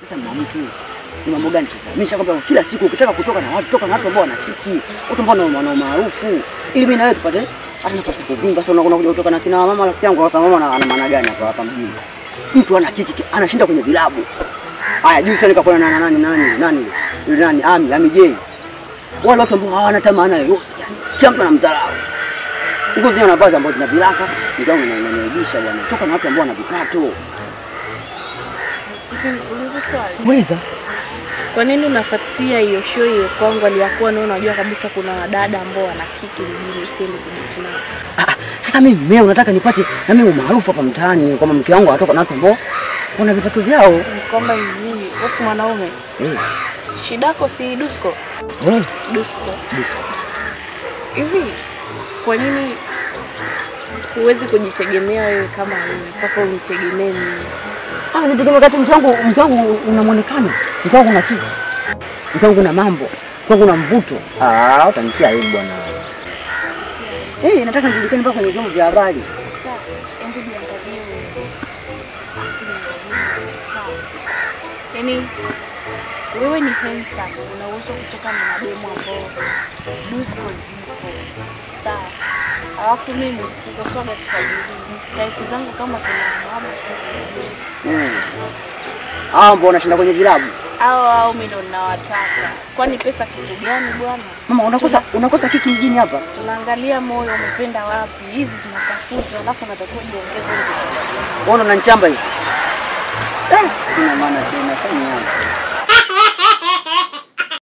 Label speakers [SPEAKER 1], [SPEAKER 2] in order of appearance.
[SPEAKER 1] Sasa mama mtu ni mambo gani sasa? Mimi nishakwambia kila siku ukitaka kutoka na watu toka na watu ambao wana kiki, watu ambao wana maarufu ili mimi na wewe tupate hata nafasi ya kuvimba. Sasa unakuja kutoka na kina mama rafiki yangu, sasa mama ana ana maana gani hapa hapa mjini? Mtu ana kiki anashinda kwenye vilabu. Haya, juzi sana nikakuwa na nani nani nani yule nani Ami Ami J. Wale watu ambao hawana tamaa na yoyote, yani kila mtu anamdharau. Nguo zenyewe wanavaza ambazo zina viraka, ndio inaniaibisha bwana. Toka na watu ambao wana vipato.
[SPEAKER 2] Hivi nikuulize swali.
[SPEAKER 1] Muuliza.
[SPEAKER 2] Kwa nini unasaksia hiyo show hiyo kwangu aliyakuwa na unajua kabisa kuna wadada ambao wana kiki mjini usiende kudeti nao.
[SPEAKER 1] Ah, sasa mimi mimi unataka nipate na mimi umaarufu hapa mtaani kwamba mke wangu anatoka na watu ambao wana vipato vyao.
[SPEAKER 2] Ni kwamba ni nini? Wewe si mwanaume.
[SPEAKER 1] Eh,
[SPEAKER 2] Shidako si dusko.
[SPEAKER 1] eh,
[SPEAKER 2] Dusko. Hivi kwa nini huwezi kujitegemea wewe kama wewe mpaka unitegemee mimi?
[SPEAKER 1] Ah, nitegemea wakati mke wangu mke wangu una muonekano, mke wangu una kitu, mke wangu una mambo, mke wangu una mvuto. Ah, utanitia aibu bwana. Eh, nataka nijulikane mpaka kwenye vyombo vya habari.
[SPEAKER 2] Sasa hebu jiangalie wewe. Yaani wewe ni handsome, una uwezo kutoka na mademu ambao dusko zipo. Sawa. Alafu mimi nitoswaga tukajili. Taifu zangu kama kuna mama
[SPEAKER 1] Mm. Ah, mbona unashinda kwenye vilabu?
[SPEAKER 2] au au mimi ndo ninawataka. Kwani pesa kitu gani bwana?
[SPEAKER 1] Mama, unakosa unakosa kiki mjini hapa.
[SPEAKER 2] Tunaangalia moyo umependa wapi, hizi zinatafuta, alafu natakiwa jiongeze.
[SPEAKER 1] Unaona unanichamba hivi. Eh, sina maana tena, sasa ni hapa.